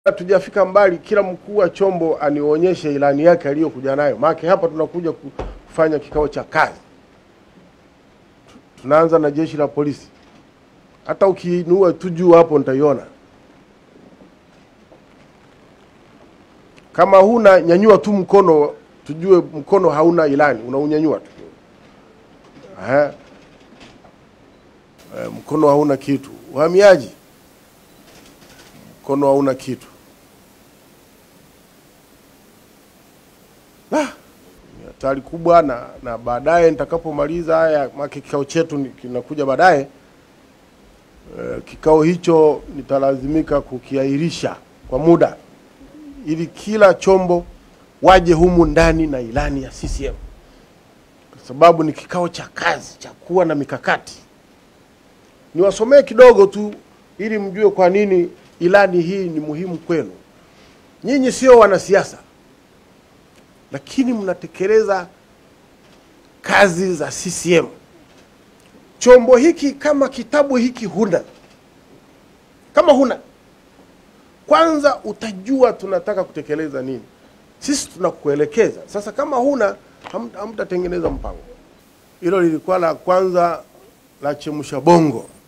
Hatujafika mbali, kila mkuu wa chombo anionyeshe ilani yake aliyokuja nayo, maana hapa tunakuja kufanya kikao cha kazi. Tunaanza na jeshi la polisi, hata ukiinua tu juu hapo nitaiona. Kama huna nyanyua tu mkono, tujue mkono hauna ilani, unaunyanyua tu. Aha. E, mkono hauna kitu. Uhamiaji, mkono hauna kitu. Ah, ni hatari kubwa, na na baadaye nitakapomaliza haya, maana kikao chetu ni- kinakuja baadaye. E, kikao hicho nitalazimika kukiahirisha kwa muda ili kila chombo waje humu ndani na ilani ya CCM kwa sababu ni kikao cha kazi cha kuwa na mikakati. Niwasomee kidogo tu ili mjue kwa nini ilani hii ni muhimu kwenu. Nyinyi sio wanasiasa, lakini mnatekeleza kazi za CCM. Chombo hiki kama kitabu hiki huna, kama huna kwanza utajua tunataka kutekeleza nini. Sisi tunakuelekeza. Sasa kama huna ham- hamtatengeneza mpango. Hilo lilikuwa la kwanza la chemsha bongo.